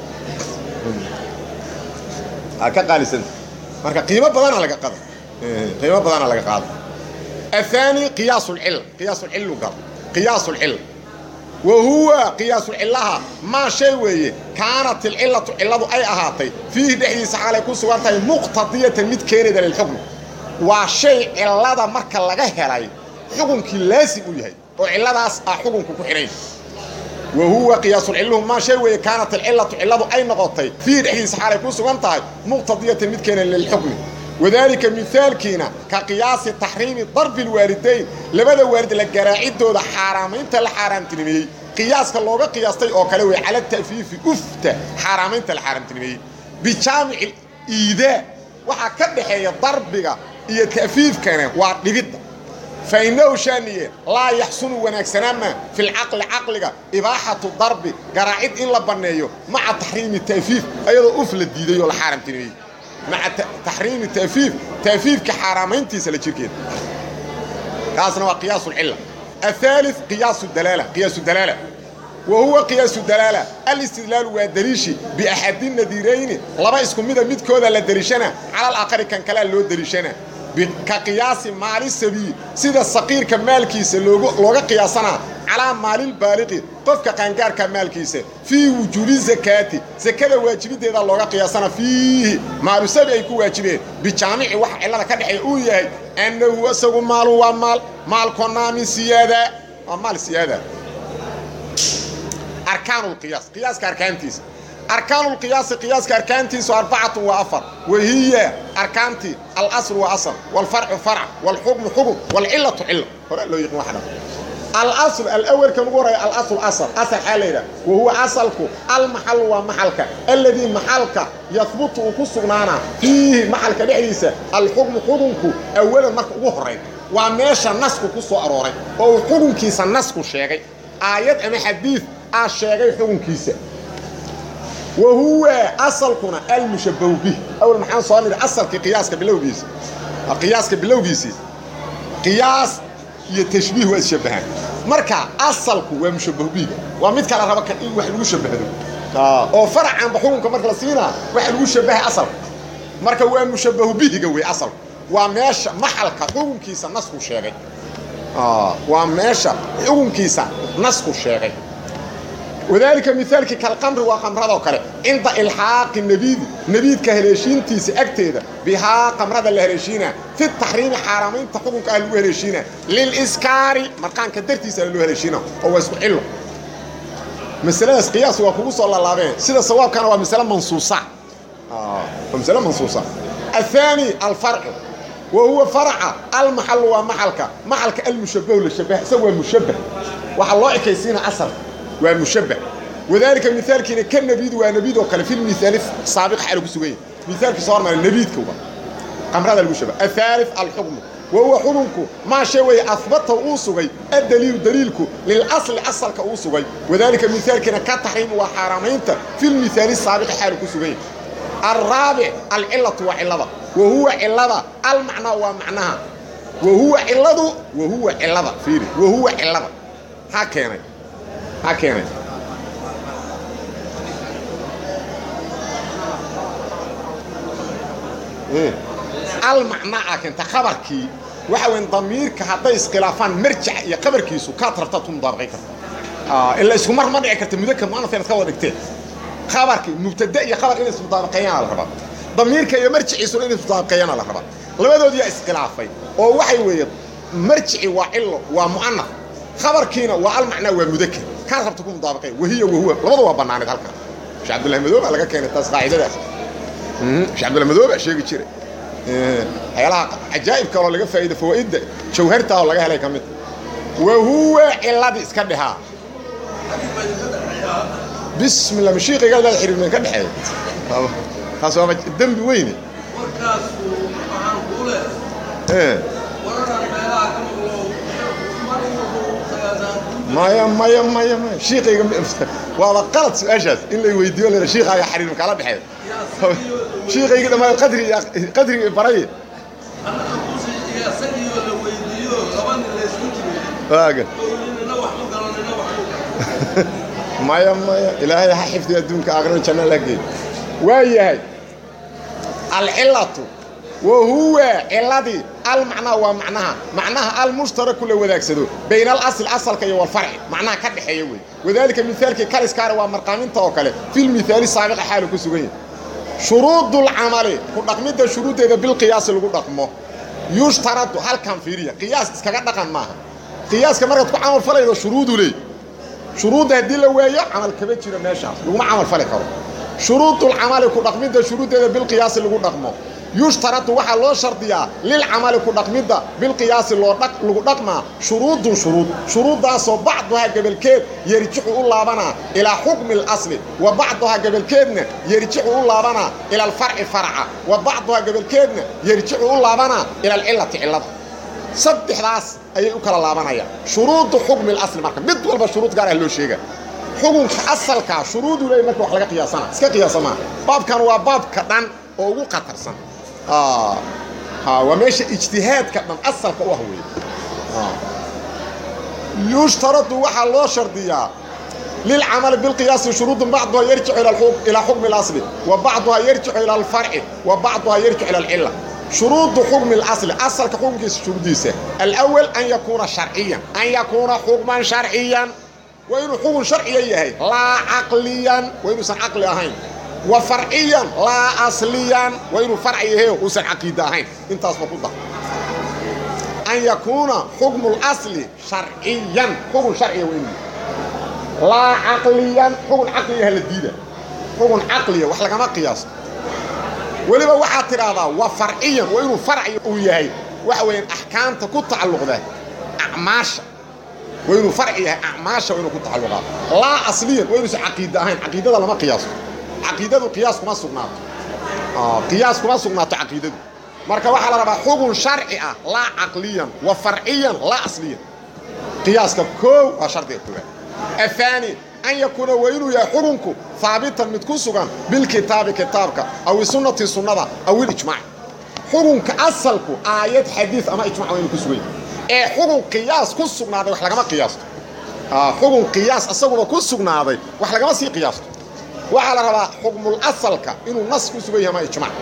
aa ka qaalisanta marka qiimo badana laga qada qiimo badana laga qaada الثاني قياس العلة قياس العلة قال قياس العلة وهو قياس العلة ما شيء ويه كانت العلة علة أي أهاتي فيه دحديث على يكون سوانتها مقتضية مد كيرد للحكم وشيء علة مركا لغا هلاي حكم كي لازم يهي وعلة داس حكم كحرين وهو قياس العلة ما شيء ويه كانت العلة علة أي نقطي فيه دحديث على يكون سوانتها مقتضية مد كيرد للحكم وذلك مثال كينا كقياس تحريم ضرب الوالدين لبدا والد لقراعيدو ده حرامين تل حرام تنمي قياس كاللوغة قياستي او كالوي على التأفيف افت حرامين تل حرام تنمي بجامع الإيداء وحا كدحي ضربك إيا تأفيف كان وعطلقد فإنه شانية لا يحسن ونكسنما في العقل عقلك إباحة الضرب قراعيد إن لبنيو مع تحريم التأفيف أيضا أفل الديديو الحرام تنمي مع تحريم التأفيف تأفيف كحرامين تيسا لجيركين كاسنا وقياس العلة الثالث قياس الدلالة قياس الدلالة وهو قياس الدلالة الاستدلال والدريشي بأحد النذيرين لما اسكم ميدا ميد كودا للدريشنا على الآخر كان كلا لو دريشنا كقياس مال السبيل سيدا الصقير كمال كيس لوغا قياسنا على مال البالغ قفك قنقار كمال كيس في وجوب الزكاة زكاة واجب ديدا لوغا قياسنا فيه مال السبيل يكون واجبين بجامع وح إلا كدحي اويه أنه أسوغ مال ومال مال كنا من سيادة ومال سيادة أركان القياس قياس كأركانتيس أركان القياس قياس كأركانتيس أربعة وأفر وهي أركانتي الأصل وأصل والفرع فرع والحكم حكم والعلة علة هنا لو يقوم واحدة الأصل الأول كم قرأ الأصل أصل أصل حالينا وهو أصلك المحل ومحلك الذي محلك يثبت وكسرنا فيه محلك لحديثة الحكم حكمك أولا مرك أغهرين وماشا نسك كسو أرورين أو حكم كيسا نسك شيغي آيات أما حديث الشيغي حكم كيسا وهو أصلكنا المشبه به أول محان صالي أصل كقياس كبلوغيس قياس كبلوغيس قياس يتشبيه والشبهان مركا أصلك ومشبه به ومثل على ربك إن واحد مشبه أو فرع عن بحومك مركا لسينا واحد مشبه أصل مركا هو مشبه به قوي أصل وماش محلك حكم كيسا نسخ شيغي آه وماش حكم كيسا نسخ شيغي وذلك مثالك كالقمر وقمرة وكله عند إلحاق النبيذ نبيذ كهليشين تيس أكتيدا بها قمرة الهليشين في التحريم حرامين تحكم كأهلو هليشين للإسكار مرقان كدرتيس أهلو هليشين هو اسمه حلو مسألة قياس وكبو صلى الله عليه سيدة صواب كان هو مسألة منصوصة آه مسألة منصوصة الثاني الفرع وهو فرع المحل ومحلك محلك المشبه للشبه سوى المشبه وحلوه كيسين أثر ومشبه وذلك مثال كنا كالنبيد ونبيد وكان في المثال السابق حاله بسويه مثال في صار من النبيد كوبا قمر هذا المشبه الثالث الحكم وهو حكمك ما شيء أثبته أوسوي الدليل دليلك للأصل أصلك أوسوي وذلك مثال كنا كتحريم وحرامين في المثال السابق حاله بسويه الرابع العلة وعلة وهو علة المعنى ومعناها وهو علة وهو علة فيري وهو علة هكذا ha keenay almacnaa keenta khabarkii waxa weyn damiirka hadday iskhilaafaan marjac iyo khabarkiisu kaad rabtaad ku mudaabaqay karta ila isku mar ma dhici karta mudaka muanaf inaad ka wada dhigteen khabarkii mubtada iyo khabar inay ismudaabaqeeyaana la rabaa damiirka iyo marjiciisuna inay ismudaabaqeeyaana la rabaa labadoodiyaa iskhilaafay oo waxay weeye marjici waa cilo waa mu'anaf khabarkiina waa almacnaa waa mudakar كان ربط تكون مطابقين وهي وهو لبضوا waa banaanid halka Sheekh Abdullah Madoob laga keenay taas qaacidadaas mhm Sheekh Abdullah Madoob sheegi jiray ee haylaha ajaayib kale laga faa'iido fawaa'id jawharta oo laga helay kamid wa huwa illadi iska dhaha bismillah mashiiqiga la xiriirnay ka dhaxay taas waa dambi weyn warkaas waxaan ku leeyahay ee waran meelaha ka maqlo mar wuxuu sagaasan maya maya maya maya shiiqayga waaba qalad su-aashaas in la weydiiyo la shiiqaaga xariir kala dhexeeyo shiiqayga dhammaan qadri qadri baray isagiyo la weydiiyo laba nin la isku jiray waaga oo nina wax ku galo nina wax ku maya maya ilaahay ha xifdiyo adduunka aakhiro janno la geey waa yahay alcilatu wa huwa ciladii almacnaa waa macnaha macnaha almushtaraku la wadaagsado bayna alasl asalka iyo walfarci macnaha ka dhexeeya wey wadaalika mihaalkii kaliskaana waa marqaaminta oo kale filmithaali saabiqa xaalu ku sugan yahay shuruudulcamali ku dhaqmidda shuruuddeeda bilqiyaasi lagu dhaqmo yushtaradu halkan fiiriya qiyaas iskaga dhaqan maaha qiyaaska markaad ku camal falaydo shuruudu leey shuruudda haddii la waayo camal kama jiro meeshaas laguma camal fali karo shuruudulcamali ku dhaqmidda shuruuddeeda bilqiyaasi lagu dhaqmo yushtaradu waxaa loo shardiyaa lilcamali ku dhaqmidda bilqiyaasi loo lagu dhaqmaa shuruudun shuruud shuruuddaasoo bacduhaa gebolkeed yerjicu u laabanaa ilaa xukmi اlasli wa bacduhaa gebolkeedna yerjicu u laabanaa ila alfarci farca wa bacduhaa gebolkeedna yerjicu u laabanaa ila alcilati cillada saddexdaas ayay u kala laabanayaan shuruudu xukmi اlasli marka mid walba shuruud gaar ah loo sheega xukunka asalkaa shuruudu leey marka wax laga qiyaasana iska qiyaasa maaha baabkan waa baabka dhan oo ugu khatarsan waa meesha ijtihaadka dhan asalka u ah wey yushtaradu waxaa loo shardiyaa lilcamali bilqiyaasi shuruudun bacduhaa yarjicu ilaa xukmi اlasli wa bacduhaa yarjicu ila alfarci wa bacduhaa yarjicu ila alcila shuruudu xukmi اlasli asalka xukunkiisa shuruuddiisa alأwal an yakuuna sharciyan an yakuuna xukman sharciyan waa inuu xukun sharciya yahay laa caqliyan waa inuusan caqli ahayn wa farciyan laa asliyan waa inuu farci yahay uusan caqiida ahayn intaasba ku dar an yakuuna xukmu اlasli sharciyan xukun sharciya waa inuu laa caqliyan xukun caqliyaha la diida xukun caqliya wax lagama qiyaasto weliba waxaad tidhaahdaa wa farciyan waa inuu farci uu yahay waxa weeyaan axkaamta ku tacalluqda acmaasha waa inuu farci yahay acmaasha waa inuu ku tacalluqaa laa asliyan waa inuusan caqiida ahayn caqiidada lama qiyaasto caqiidadu qiyaas kuma sugnaato qiyaas kuma sugnaato caqiidadu marka waxaa la rabaa xugun sharci ah laa caqliyan wa farciyan laa asliyan qiyaaska koow waa shardiga koowaad afaani an yakuuna waa inuu yahay xukunku haabitan mid ku sugan bilkitaabi kitaabka aw sunnati sunnada aw ilijmaac xukunka asalku aayad xadiid ama ijmac waa inuu ku sugan yahay ee xugun qiyaas ku sugnaaday wax lagama qiyaasto xugun qiyaas isaguna ku sugnaaday wax lagama sii qiyaasto waxaa la rabaa xukmul asalka inuu nas ku sugan yahay ama ijmac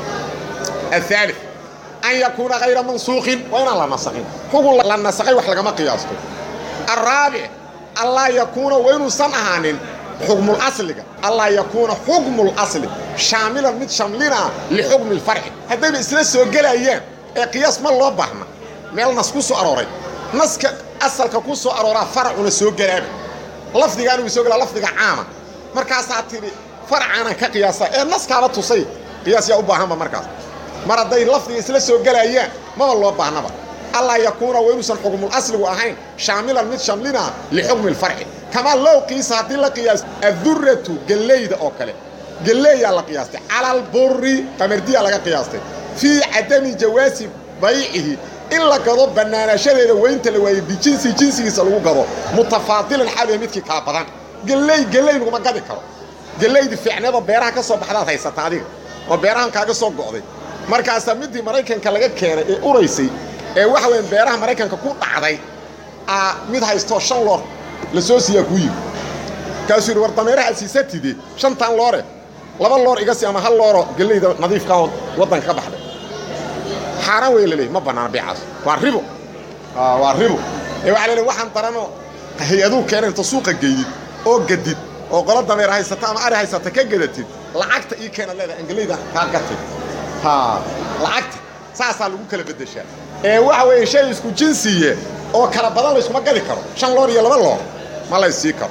aلثالث an yakuuna hayra mansuuqin waa inaan la nasakhin xugun la nasakhay wax lagama qiyaasto الraabic allaa yakuuna waa inuusan ahaanin xukmulasliga allaa yakuuna xukmulasli shaamilan mid shamlinaa lixukmi اlfarci haddayba isla soo gelayaan ee qiyaas ma loo baahna meel nas ku soo arooray naska asalka ku soo arooraa faracuna soo gelaaba lafdigaan uu soo gelaa lafdiga caama markaasaa tidhi farcaanan ka qiyaasa ee naskaaba tusay qiyaas yaa u baahanba markaas mar hadday lafdiga isla soo gelayaan maba loo baahnaba allaa yakuuna waa inuusan xukmulasligu ahayn shaamilan mid shamlina lixukmi اlfarci kamaa low qiisa haddii la qiyaas aduratu gellayda oo kale gelleeyaa la qiyaastay cala alburi qamardiyaa laga qiyaastay fii cadami jawaasi baycihi in la gado bannaanaashadeeda weynta la waaye bijinsi jinsigiisa lagu gado mutafaadilan xaaliya midkii kaa badan gelley gelley laguma gadi karo gellaydii fiicneedoo beeraha ka soo baxdaad haysata adiga oo beerahan kaaga soo go'day markaasaa middii maraykanka laga keenay ee uraysay ee waxa weyan beeraha maraykanka ku dhacday aa mid haystoo shan loor la soo siiyaa kuu yimi kaasuu yidhi war dameeraha siisatide shantan loore laba loor iga sii ama hal looro gellayda nadiifkaoo waddanka ka baxday xaaraan wey laleeyahy ma bannaana beecaas waa ribo waa ribo ee waxa laleey waxaan daranoo hay-aduu keena inta suuqa geydid oo gadid oo qolo dameer haysata ama ari haysata ka gadatid lacagta ii keena leedahay angelayda kaa gatid ha lacagta saasaa lagu kala beddeshaa ee waxa weeye shay isku jinsiye oo kala badan layskuma gadi karo shan loor iyo laba loor ma laysii karo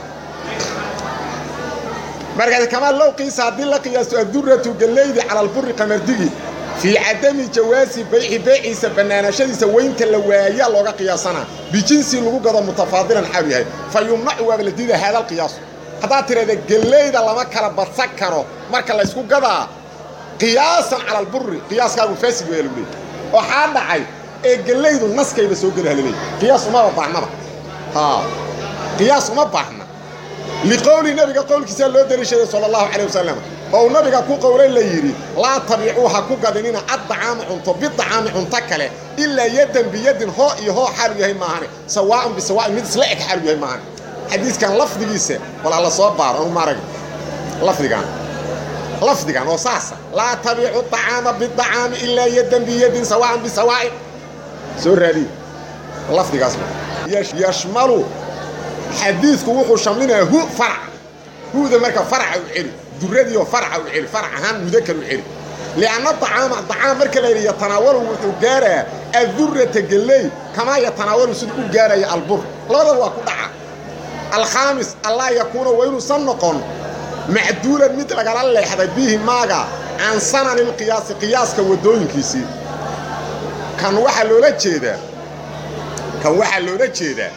markaas kamaa low qiisa haddii la qiyaasto adduratu gellaydi cala alburi qamardigi fii cadami jawaasi bayci beeciisa bannaanaashadiisa weynta la waayaa looga qiyaasanaa bijinsi lagu gado mutafaadilan xaalu yahay fa yumnacu waaba la diida haada alqiyaasu haddaad tidhahda gellayda lama kala badsan karo marka laysku gadaa qiyaasan cala alburi qiyaaskaagu faasid weya lagu leeyay waxaa dhacay ee gellaydu naskayba soo geli halaleey qiyaas umaba baahnaba qiyaas uma baahna liqowli nebiga qowlkiisaa loo deliishaday sala allahu calayh wasalam oo uu nabiga ku qowlay la yidhi laa tabicuu ha ku gadinina addacaama cunto bidacaami cunto kale ilaa yaddan biyadin hoo iyo hoo xaalu yahay maahane sawaa'un bisawaa'in mid isla eg xaalu yahay maahane xadiiskan lafdigiisa walaa la soo baaro anu maarag lafdigan lafdigan oo saasa laa tabiicu طacaama biطacaami ilaa yadan biyadin sawaan bisawaa'in soo raadiye lafdigaas yashmalu xadiidku wuxuu shamlinayaa hu farc huda marka farca u celi duradiioo farca u celi farc ahaan mudakar u celi lianna acaama acaam marka la yidhi yatanaawalu wuxuu gaarayaa adurata gelley kamaa yatanaawalu sida u gaaraya albur labadaba waa ku dhaca alkhaamis allaa yakuuna waa inuusan noqon macduulan mid lagala leexday bihi maaga can sanani lqiyaasi qiyaaska waddooyinkiisii kan waxaa loola jeedaa kan waxaa loola jeedaa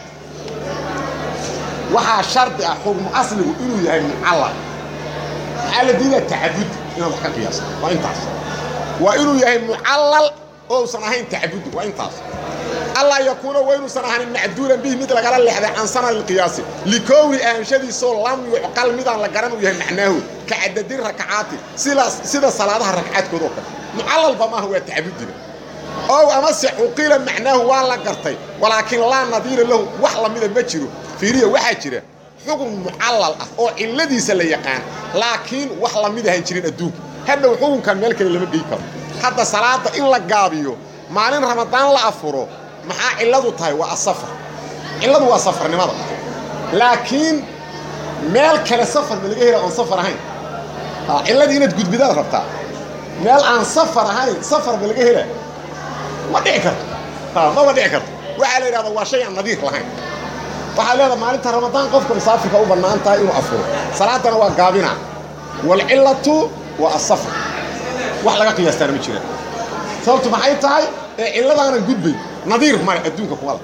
waxaa shardi ah xugmu asligu inuu yahay mucallaq maxaa la diidaa tacabudi inaad wax ka qiyaasa waa intaas waa inuu yahay mucallal oo usan ahayn tacabudi waa intaas allaa yakuuna waa inuusan ahanin macduulan bihi mid lagala leexday can sanani lqiyaasi likowni ahanshadiisoo lam yucqal midaan la garan uu yahay macnaahu ka cadadi rakacaati sidaas sida salaadaha ragcaadkood oo kale mucallalba maaha waa tacabudiga ow amase cuqila macnaahu waa la gartay walaakiin laa nadiira lahu wax lamida ma jiro fiiriya waxaa jira xukun mucallal ah oo cilladiisa la yaqaan laakiin wax lamid ahan jirin adduunka hadhow xukunkan meel kale lama gey karo hadda salaada in la gaabiyo maalin ramadaan la afuro maxaa cilladu tahay waa asafar cilladu waa safarnimada laakiin meel kale safar ma laga hela oon safar ahayn cilladii inaad gudbidaad rabtaa meel aan safar ahayn safar ma laga hela ma dhici karto maba dhici karto waxaa la yidhahda waa shay aan nadiir lahayn waxaa leedaha maalinta ramadaan qofka musaafirka u bannaan tahay inuu afuro salaadana waa gaabina waalcillatu waa asafar wax laga qiyaastaana ma jiraan sababtu maxay tahay ee cilladaanan gudbay nadiir male adduunka kumala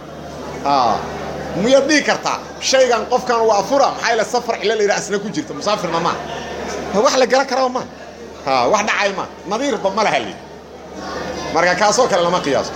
miyaad dhihi kartaa shaygan qofkan waa afura maxaa ila safar cilla la yidhaha asna ku jirta musaafirna maa wax la garan karaba maa wax dhacay maa nadiirba ma laha lii marka kaasoo kale lama qiyaaso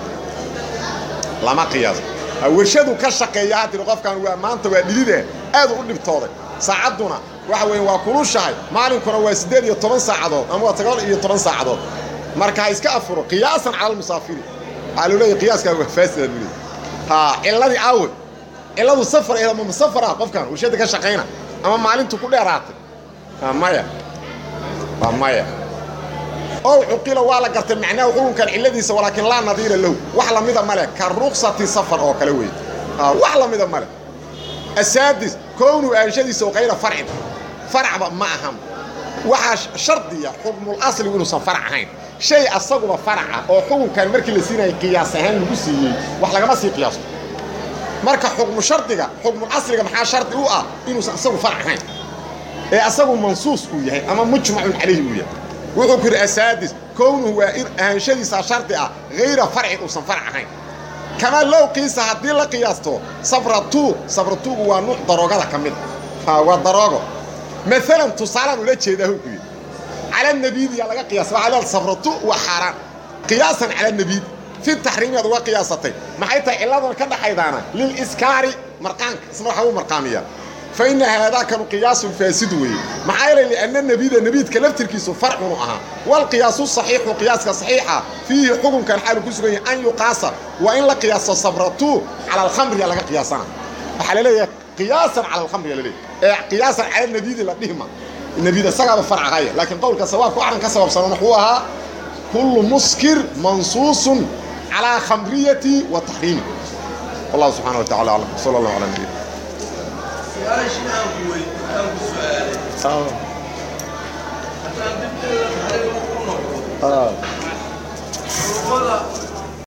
lama qiyaaso warshadu ka shaqeeya ha tiri qofkan waa maanta waa dhidide aad u dhibtooday saacadduna waxa weeye waa kulushahay maalinkuna waa siddeed iyo toban saacadood ama waa sagaal iyo toban saacadood marka ha iska afuro qiyaasan cala almusaafiri waxaa loo leeyahy qiyaaskaa waa faasida buu leeyahy ha cilladii aawe cilladu safar ee ama musafar ah qofkan warshada ka shaqayna ama maalintu ku dheeraatay maya waa maya ow cuqila waa la gartay macnaahu xukunkan cilladiisa walaakiin laa nadiira lahu wax lamida male ka ruksati safar oo kale weeye wax lamida male asaadis kownu aanshadiisa oo kayra farcin faracba ma ahan waxaa shardiya xukmul asligu inuusan farac ahayn shay asaguba faraca oo xukunkan markii la siinaya qiyaas ahaan lagu siiyey wax lagama sii qiyaasto marka xukmu shardiga xukmul asliga maxaa shardi u ah inuusan asagu farac ahayn ee asagu mansuus uu yahay ama mujmacun calayhi uu yahay wuxuu ku yidhi asaadis kownuhu waa in ahaanshadiisa shardi ah hayra farcin uusan farac ahayn kamaa low qiisa haddii la qiyaasto sabratu sabratugu waa nuuc daroogada ka mid a waa daroogo maalan tusaalaan ula jeedaa hu ku yidhi cala nabiidiyaa laga qiyaasa waxaa leeda sabratu waa xaaraan qiyaasan cala nabiidi fi taxriimiyaad uga qiyaasatay maxay tahay cilladan ka dhaxaydaana liliskaari marqaanka isna waxaa u marqaamiyaa fa inna haadaakanu qiyaasun faasid weeye maxaa yeelay lianna nebiida nebiidka laftirkiisu farcunu ahaa walqiyaasu saxiixu qiyaaska saxiixa fiihi xukunkan xaalu ku sugan yahay an yuqaasa waa in la qiyaaso sabratu cala alkhamriya laga qiyaasana waxaa la leeyahay qiyaasan cala alkhamriya la leeyahay ee qiyaasan cala nebiidi la dhihma nebiid isagaaba farcahaya laakiin qowlka sawaabka waxaan ka sababsanan wuxuu ahaa kullu muskir mansuusun calaa khamriyati wa taxriimi wallahu subxana wa tacala aclam sala allahu calaa nabiyina su-aashii aan ku wey aan ku su-aalay haddaan dibteeda xariga ku noqdo urubada